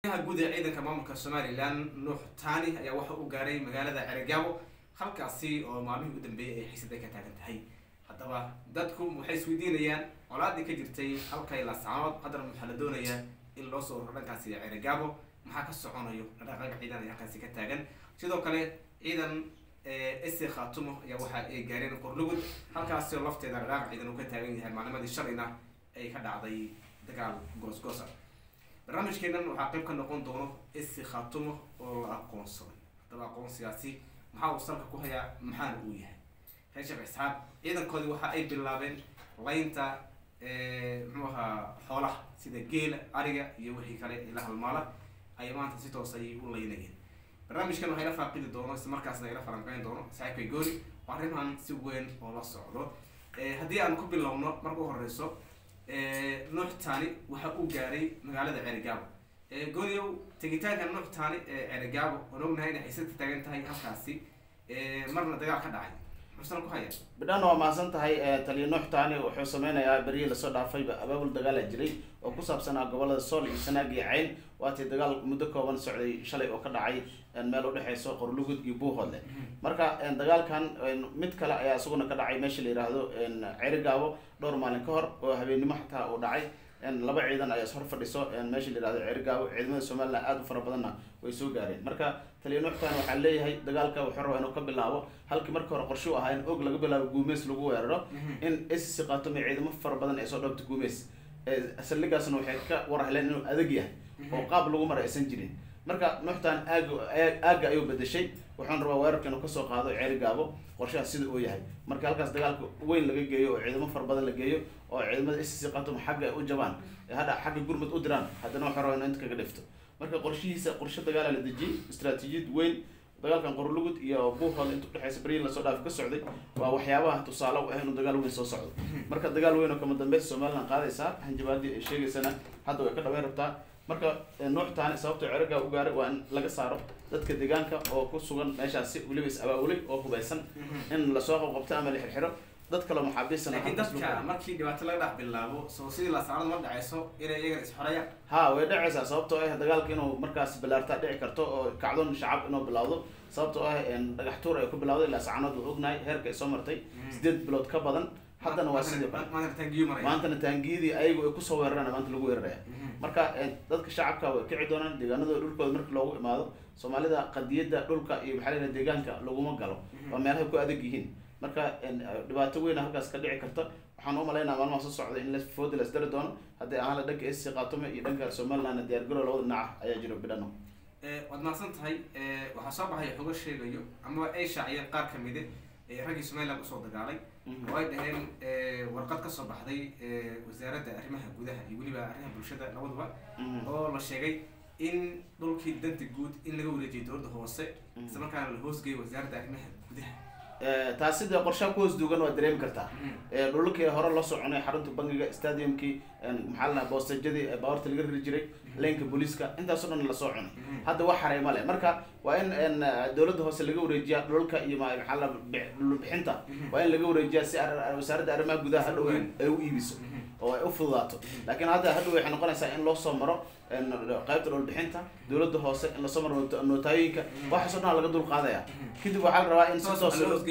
ha guud ee ciidanka maamulka somalilan nuux tani ayaa waxa uu gaaray magaalada cerigabo halkaasi oo maalmihii u dambeeyay ay xiisad ay ka taagan tahay haddaba dadku waxay isweydiinayaan colaadii ka jirtay halkay laascaanood haddana waxaa la doonayaa in loo soo raro dhankaasi cerigabo maxaa ka soconayo dhaqaaqa ciidan ay halkaasi ka taagan sidoo kale ciidan ese khatumo ayaa waxa ay gaareen qorlugud halkaasi oo lafteeda dhaqaaqa ciidan uu ka taagan yahay maalimadii shalayna ay ka dhacday dagaal goosgoosa barnaamijkeenan waxaa qayb ka noqon doono ese khatumo oo la aqoonsaday haddaba aqoonsigaasi maxaa uu salka ku hayaa maxaana uu yahay reer sheekh isxaaq ciidankoodii waxa ay bilaabeen laynta muxuu ahaa xoolaha sida geela ariga iyo wixii kale ila halmaala ay maanta si toos ay u laynayeen barnaamijkan waxaa ila faaqidi doono isla markaasna ila falanqeyn doono saaxiibkay goori waa arrimahan si weyn oo la socdo haddii aan ku bilowno marka u horeyso nuux tani waxa uu gaaray magaalada cerigabo gooriow tegitaanka nuux tani ee cerigabo oon ognahay inay xiisad ka taagan tahay halkaasi marna dagaal ka dhacay muxuusana ku haya bidhaan waa mahadsan tahay taliya nuux taani wuxuu sameynayaa beryihii lasoo dhaafayba abaabul dagaala jiray oo ku saabsanaa gobolada sool iyo sanaag iyo cayn waatii dagaal muddo kooban socday shalay oo ka dhacay meel udhexeyso qorlugud iyo buuhoodle marka dagaalkan mid kale ayaa isaguna ka dhacay meesha la yidhaahdo cerigaabo dhowr maalin ka hor oo habeennimo xataa uu dhacay laba ciidan ayaa is hor fadhiso meesha la yihahdo cerigaabo ciidamada somalilan aada u fara badanna way soo gaareen marka taliya nuuxtan waxaa leeyahay dagaalka wuxuu rabaa inuu ka bilaabo halkii marka hore qorshe u ahaa in og laga bilaabo guumeys lagu weeraro in sc khaatume ciidamo fara badan ay soo dhoobto guumeys saldhigaasna waxay ka warheleen inuu adag yahay oo qaab lagu mara aysan jirin marka nuuxtan aaga aaga ayuu bedeshay waxaan rabaa weerarka inuu kasoo qaado ceerigaabo qorshaha sida uu yahay marka halkaas dagaalka weyn laga geeyo oo ciidamo fara badan la geeyo oo ciidamada sc khaatume xagga ay u jabaan hadha xagga gurmud u diraan haddana waxaan rabaa inuu inta kaga dhifto marka qorshihiisa qorshe dagaala la dejiyey istraatiijiyad weyn dagaalkan qorlugud iyo buuhood inta udhexeysa beryin lasoo dhaaf ka socday waa waxyaabaha tusaale u ah inuu dagaal weyn soo socdo marka dagaal weyn oo kama dambeys somaliland qaadaysaa hanjabaadii ay sheegaysana hadda way ka dhaweyn rabtaa marka nuux taani sababta ceragaa u gaaray waa in laga saaro dadka deegaanka oo ku sugan meeshaasi weliba is abaabulay oo hubaysan in lasoo qabqabto ama la xirxiro dad kaloo maxaabiisana laakiin dadka markii dhibaato laga dhex bilaabo soo sidii laascaanood ma dhacayso inay iyagana isxorayaan ha way dhacaysaa sababtoo ah dagaalka inuu markaas bilaartaa dhici karto oo kacdoon shacab inuu bilawdo sababtoo ah dhagax tuur ay ku bilawday laascaanood waa ognahay heerka ay soo martay sideed bilood ka badan haddana waa sidii kale maantana taangiyadii ayagu ay kusoo weeraraan maanta lagu weeraraya marka dadka shacabka way kici doonaan deegaanadooda dhulkooda marki loogu imaado soomaalida qadiyadda dhulka iyo maxaa la deegaanka laguma galo waa meelahay ku adag yihiin marka dhibaato weyna halkaas ka dhici karta waxaan u malaynaa maalmaha soo socda in fooda la isdari doono haddii ahaan la dhanka sc khaatume iyo dhanka somaliland diyaargarow labada dhinaca ayaa jiro bidhano waad mahadsan tahay waxaa soo baxay xogo sheegayo ama ay shaaciyeen qaar kamide raggii somaliland usoo dagaalay oo ay dhaheen warqad kasoo baxday wasaaradda arrimaha gudaha iyo weliba arrimaha bulshada labaduba oo la sheegay in dhulkii danta guud in laga wareejiyay dowladda hoose isla markaana la hoosgeeyay wasaaradda arrimaha gudaha taasi dee qorshaha ku hoos duugan waa dareemi kartaa dhulkii hore loo soconay xarunta bangiga stadiumkii maxaa la boostejadii baawarta laga riri jiray leenka booliiska intaasoo dhan lasoo cunay hadda wax haray male marka waa in dowladda hoose laga wareejiya dhulka iyo maxaa la dhulbixinta waa in laga wareejiya si wasaaradda arrimaha gudaha hadhow ay u iibiso oo ay u fududaato laakiin hadda hadhow waxay noqonaysaa in loo soo maro qaybta dhulbixinta dowladda hoose in lasoo maro nootaayoyinka waxaasoo dhan laga dul qaadaya kadib waxaa la rabaa in si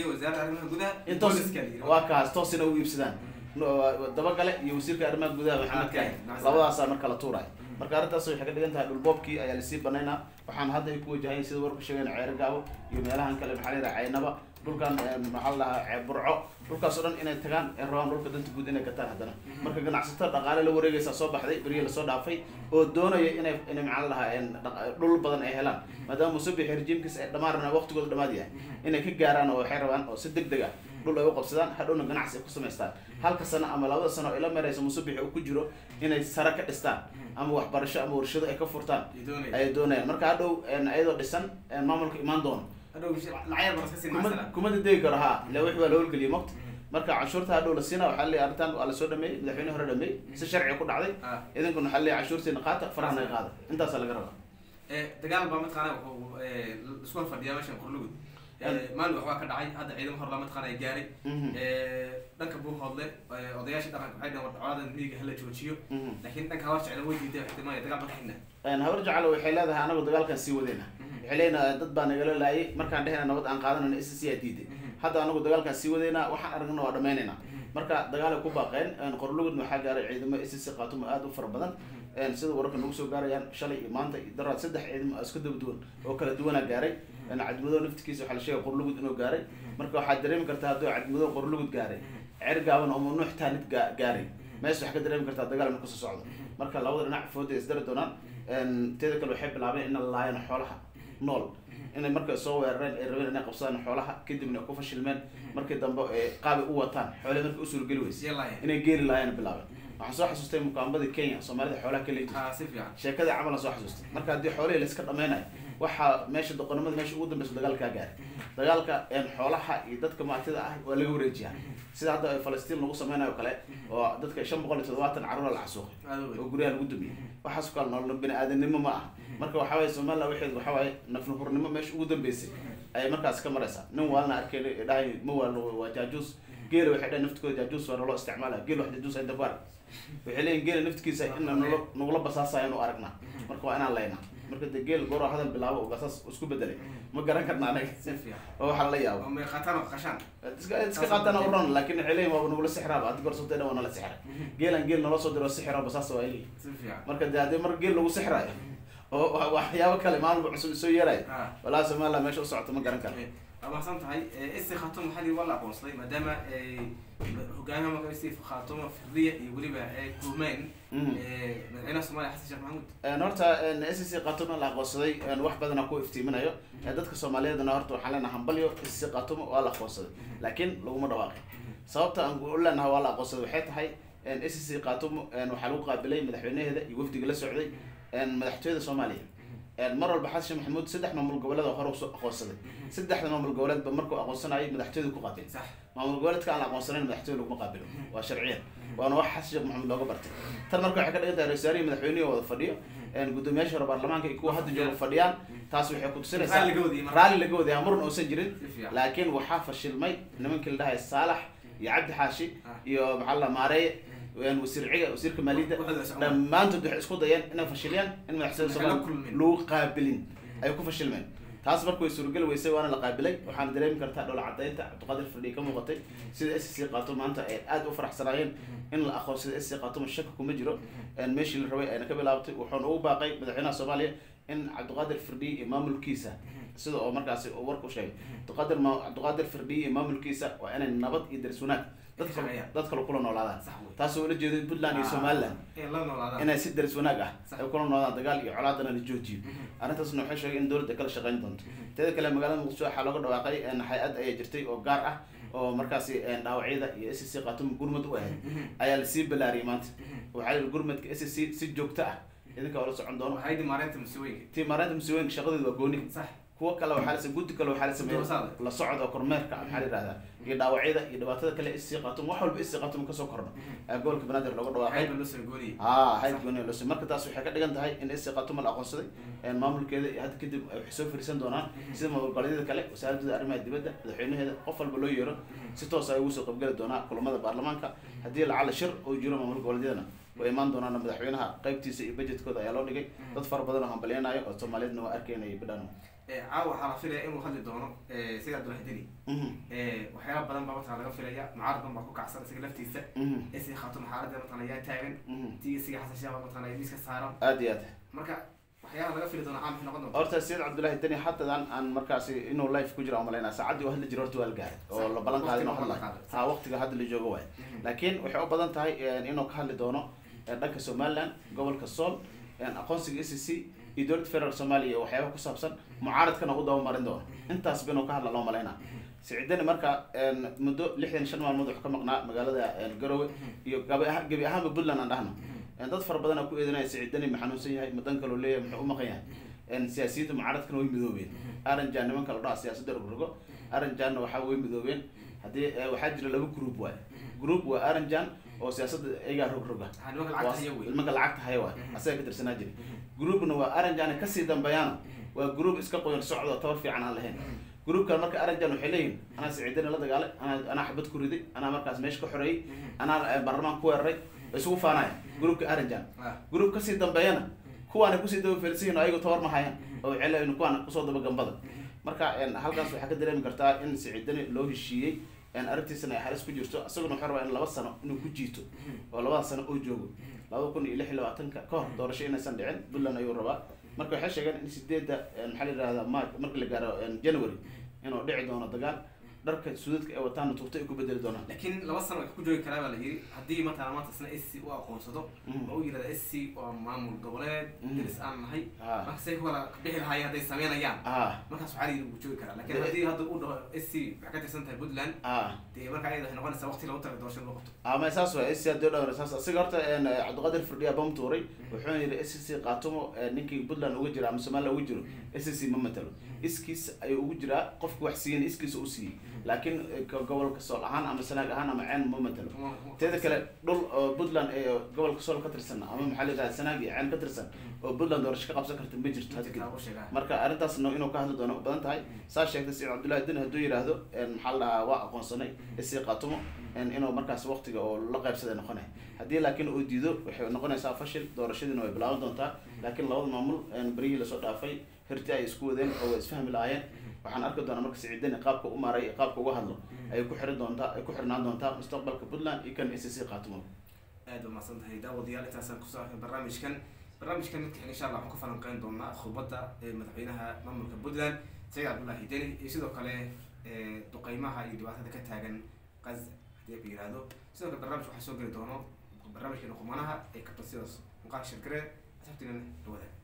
toos waa kaas toos ina u iibsadaan dabagale iyo wasiirka arrimaha gudaha maxamed kahin labadaasa marka la tuuraya marka arrintaas waxay ka dhigan tahay dhulboobkii ayaa lasii banaynaa waxaan hadda ay ku wajahayn sida warku sheegeen ceerigaabo iyo meelahan kale maxaa la yidhaha caynaba dhulkan maxaa la dhahaa burco dhulkaas oo dhan inay tagaan ay rabaan dhulka danta guud inay gataan haddana marka ganacsatada dhaqaale la wareegaysaa soo baxday beriya lasoo dhaafay oo doonaya inay inay maxaa la dhahaa dhul badan ay helaan maadaama musabix rejiimkiis ay dhammaan waqtigooda dhamaad yahay inay ka gaaraan oo waxay rabaan oo si deg deg ah dhul ay u qabsadaan hadhowna ganacsi ay ku samaystaan halka sano ama labada sano ila maraysa musabix uu ku jiro inay sare ka dhistaan ama waxbarasho ama warshado ay ka furtaan ayay doonayaan marka hadhow ayadoo dhisan maamulka imaan doono kuma dadegi karo ha ila wixi waa la howlgeliya mogta marka canshuurta hadhow la siina waxaa leeyahay arrintan waa lasoo dhameeyey madaxweyne hore dhameeyey si sharciga ku dhacday idinkuna waxaa leeyahay canshuurtiina qaata farahana qaada intaasaa laga rabaa dagaal baa mataqaana wuxuu isku fadhiyaa meeshan qorlugud maalin waxbaa ka dhacay hadda ciidamo hor lama taqaana gaaray Mhm. dhanka buu hodle odayaashii dhaqanka waxay dhaheen coladan miyiga hala joojiyo Mhm. laakiin dhanka habar jecla way diiday ixtimaaya dagaal baka xigna Een, habar jaclo waxay leedahay anagu dagaalkan sii wadayna waxay leeyihin dad baa nagala laayay markaan dhehayna nabad aan qaadanayna s c aa diiday hadda anagu dagaalkan sii wadayna waxaan aragna waa dhamaynayna marka dagaalay ku baaqeen een, qorlugudna waxaa gaaray ciidamo s c qaatumo aad u fara badan een, sida wararka nagu soo gaarayaan shalay iyo maanta iyo daraad saddex ciidamo oo isku daba duwan oo kala duwanaa gaaray een, cadmado naftikiisa waxaa la sheegay qorlugud inuu gaaray marka waxaad dareemi kartaa hadduu cadmado qorlugud gaaray cer gaaban oo nuux taanid gaa- gaaray meesha waxaa ka dareemi kartaa dagaal inuu kasoo socdo marka labada dhinac fooda is dari doonaan een, teeda kale waxay bilaabeen inay laayaan xoolaha nool inay markay soo weerareen ay rabeen inay qabsadaan xoolaha kadibna ku fashilmeen markii dambe ay qaabi u wataan xoolahi markay u suurageli weyse yalaaya inay geeli laayaan bilaabeen waxaan soo xasuustay mukaambadii kenya soomaalida xoolaha ka leejiray ha si fiican sheekadii camalan soo xasuustay marka haddii xoolihii layska dhameynayo waxaa meesha doqonimada meesha ugu dambeysa dagaalkaa gaaray dagaalka een, xoolaha iyo dadka maatida ah waa laga wareejiyaa sida hadda ay falastiin lagu sameynayo kale oo dadka shan boqol iyo toddobaatan caruura la casuuqay aad u weyn oo guryaha lagu dumiyey waxaas kale nolol bini aadanimo ma ah marka waxa waye somaliland waxeed waxa waaye nafnahurnimo meesha ugu dambeysay ayay markaas ka maraysaa nin waalna arkeen dhahay ma waalno waa jaajuus geela waxay dhahay naftikooda jaajuus waa naloo isticmaalaya geel wax jaajuus inta ku arag waxay leeyihin geela naftikiisa in nalo nagula basaasayo inu aragnaa marka waa inaan laynaa marka dee geel goor hadal bilaabo oo basaas isku bedelay ma garan karna anaga si fiican oo waxaa la yaabo oo may qaataan oo qashaan iska iska qaatana u ron laakiin waxay leeyihin waaba nagula sixraaba haddi gorsotay dhan waa nala sixray geelan geel naloo soo diro sixiro basaas waa leeyihin si fiican marka dee haddii mar geel lagu sixraayo oo wa- waxyaabo kale maalba cusub soo yeerayo ha walaa somaliland meesha u socoto ma garan karo waa mahadsan tahay isi khaatuma maxaa lihi waa la aqoonsaday maadaama hogaamiyaha marka isi khaatuma firdiya iyo weliba kulmeyn Mhm. madaxweynaha soomaaliya xasan sheekh maxamuud Een, horta s c qatumo la aqoonsaday een, wax badana ku iftiiminayo Ee, dadka soomaaliyeedna horta waxaan leenahay hambalyo s c qatumo waa la aqoonsaday laakiin laguma dhawaaqin sababta aan u leenahay waa la aqoonsaday waxay tahay s c qatumo een, waxaa lagu qaabilay madaxweynaheeda iyo wafdiga la socday een, madaxtooyada soomaaliya een, mar walba xasan sheekh maxamuud saddex maamul goboleed oo hore usoo aqoonsaday saddexda maamul goboleedba markuu aqoonsanayay madaxtooyada ku qaabilay sax maamul goboleedka aan la aqoonsanayn madaxtooyada laguma qaabilo waa sharciyan waana wax xasan sheekh maxamuud looga bartay tan marka waxay ka dhigan tahay ra-iisul wasaarihii madaxweynihi wada fadhiyo een, guddoomiyaasha hore baarlamaanka iyo kuwa hadda jooga fadhiyaan taas waxay ku tusinaysaa Raalli laga wadiyay marka. raalli laga wadaya muran uusan jirin si fiican laakiin waxaa fashilmay nimankii la dhahay saalax iyo cabdi xaashi Ah. iyo maxaa la maareeye een, wasiir ciga wasiirka maaliyadda Waxooda socon. dhammaantood waxay isku dayeen inay fashiliyaan in madaxtooyada Waxay la soomaaliya kulmeen. lagu qaabilin ay ku fashilmeen taas marka way suurageli weysay waana la qaabilay waxaana dareemi kartaa dhoola cadaynta cabdiqaadir fadhiye ka muuqatay sida s c qaato maanta ay aada u faraxsanaayeen in la aqoonsada s c qaatoma shaka kuma jiro een meeshii la rabay ayna ka bilaabtay wuxuuna ugu baaqay madaxweynaha soomaaliya in cabdiqaadir firdhiye iyo maamulkiisa sida oo markaasi uu warku sheegay cabdiqaadir ma cabdiqaadir firdhiye iyo maamulkiisa waa inay nabad iyo daris wanaag dad kale Shaqeeyaan. dad kale kula noolaadaan sax wey taasoo ula jeeday puntland iyo somaliland ee la noolaadaan inay si daris wanaag ah Sax. ay kula noodaan dagaal iyo colaadana la joojiyo arrintaasna waxay sheegay in dowladda kala shaqeyn doonto teeda kale magaalada muqdisho waxaa looga dhawaaqay een, hay-ad ayaa jirtay oo gaar ah oo markaasi een, dhaawacyada iyo s c qaatumo gurmad u ahayd ayaa lasii balaariyay maanta waxaa la yidhi gurmadka s c si joogto ah idinka oo la socon doono waxay dimaareynta musiwooyinka tii maareynta musiibooyinka shaqadeedu waa gooni sax kuwo kale waxaa la guddi kale waxaa la sameeyay Doorsada. la socod oo kormeerka maxaa la yidhahdaa iyo dhaawacyada iyo dhibaatada kale s c qaatumo wax walba s c qaatumo kasoo korno ayaa gobolka banaadir looga dhawaaqay waxayba loo soo gooniyey haa hayd gooni loo marka taas waxay ka dhigan tahay in SC Khartoum la aqoonsaday een maamulkeeda iyo hadda kadib ay waxay soo fariisan doonaan sida maamul goboleedyada kale wasaaradda arrimaha dibadda madaxweynaheeda qof walba loo yeero si toos ay ugu soo qaybgali doonaa kulamada baarlamaanka haddii lacala shir oo jiro maamul goboleedyadana way imaan doonaan madaxweynaha qaybtiisa iyo budgetkooda ayaa loo dhigay dad fara badan oo hambalyanaayo oo soomaaliyeedna waa arkaynaya bidhaan caawa waxaa la filaya inuu hadli doono sida abdullahi deni waxyaala badan baa matala laga filaya mucaarad badan baa ku kacsan isaga laftiisa isi khaatuma xaaladda matala yaa taagan tii isiga xasan shaaba matala miiska saaran aad iyo aad marka waxyaala laga fili doona caam maxay noqon doonta horta sayid cabdullaahi deni xatadan aan markaasi inuu life ku jira umalaynaa saacaddii uu hadli jiro horta waa la gaaray oo la ballan qaaday inuu Waqtiga hadlayo la qaaday. ha waqtiga hadda la joogo waay laakiin waxay u badan tahay inuu ka hadli doono eh, dhanka somaliland gobolka sool aqoonsiga s c iyo dowladda federaalk soomaaliya iyo waxyaaba ku saabsan mucaaradkana u dabamarin doono intaasba inuu ka hadla loo malaynaa siciidani marka een, muddo lixdan iyo shan maalmood wuxuu ka maqnaa magaalada een, garowe iyo gabi aha- gebi ahaanba puntland aan dhahno Een, dad fara badan aa ku eedanaya siciidani ma xanuunsan yahay ma dan kaloo leeyahay muxuu u maqan yahay Een, siyaasiyiinta mucaaradkana way midoobeen aranjan nimanka la dhaha siyaasadda rogrogo aranjanna waxaa way midoobeen haddii eh, waxaa jira laba group waay group waa aranjan oo siyaasadda iyagaa rogroga waxaa nimanka lacagta haya wey ilmanka lacagta haya waay asaga ka tirsanaa jiri groupna waa aranjana kasii dambeeyaan waa group iska qoyan socdo tabar fiican aan lahayn gruubkan marka arrinjan waxay leeyihin anaa siciidani la dagaalay anaa anaa xabad ku riday anaa markaas meesha ka xoreeyey anaa eh, baarlamaan ku weeraray way isugu faanaya gruubka arrinjan Ah. gruub kasii dambeeyana kuwaana kusii daba felsihin oo ayagu tabar ma hayaan oo cel kuwaana kusoo daba gambada marka en, halkaas waxaa ka dareemi kartaa in siciidani loo heshiiyey en, arrintiisana ay halis ku jirto isaguna wuxuu rabaa in laba sano inuu ku jiito oo labada sano oo joogo labada kun iyo lix iyo labaatanka ka hor doorasho inaysan dhicin puntland ayuu rabaa marka waxay sheegeen in sideedda en, maxaa la yidhahdaa march marka la gaaro en, january inuu dhici doono dagaal dharka suudadka ay wataana tuurta ay ku bedeli doonaan laakiin laba sano way ku joogi karaa baa la yiri haddii matala maanta isna s c u aqoonsado Mhm. oo u yirahda s c waa maamul goboleed Mhm. deris aan nahay Ah. marka say ku kala bixi lahaayeen hadday sameynayaan ah markaas waxaa la yiri wuu joogi karaa laakiin Dee- haddii hadda uu dhaho s c waxay ka tirsan tahay puntland ah dee marka ayada waxay noqonaysaa waqti lagu talagalay doorashada loo qabto ama saas waay s c hadii dhawr saas asiga horta en, cabdiqaadir firdhiya bam tuuray wuxuu yidhi s c qaatumo eh, ninkii puntland uga jira ama somaliland uga jiro s c ma matalo iskiis ayuu ugu jiraa qofki wax siiyeen iskiisa u siiyey laakiin eh, ka gobolka sool ahaan ama sanaag ahaan ama ceen ma matalo teeda kale dhul oo puntland ee gobolka sool ka tirsan ama maxaa la yidhahda sanaag iyo ceen ka tirsan oo puntland doorasho ka qabsan karta ma jirto hadda kadib marka arrintaasna inuu ka hadli doono u badan tahay saa sheegtay siciid cabdullahi din hadduu yidhaahdo en, maxaa la dhahaa waa aqoonsanay isii qaatumo en, inuu markaas waqtiga oo la qaybsaday noqonay haddii laakiin uu diido waxay noqonaysaa fashil doorashadiina way bilaaban doontaa laakiin labada maamul en, berihii lasoo dhaafay hirti ay isku wadeen oo way isfahmi lahaayeen waxaan arki doonaa marka siciidani qaabka u maaray iyo qaabka uga hadlo ay ku xiran doontaa ay ku xirnaan doontaa mustaqbalka puntland iyo kan s c qaatumo aad u mahadsan tahay daawadayaal intaasaan kusoo arkay barnaamijkan barnaamijkan midka xiga insha allah waxaan ka falanqeyn doonaa khudbadda ee madaxweynaha maamulka puntland sayid cabdullahi deni iyo sidoo kale ee, duqeymaha iyo dhibaatada ka taagan qaz haddii la yihahdo sidoo kale barnaamij waxaa soo geli doono barnaamijkeena qumanaha ee kabta sidaas muuqaalka shirgareed asxaabtiina dhawada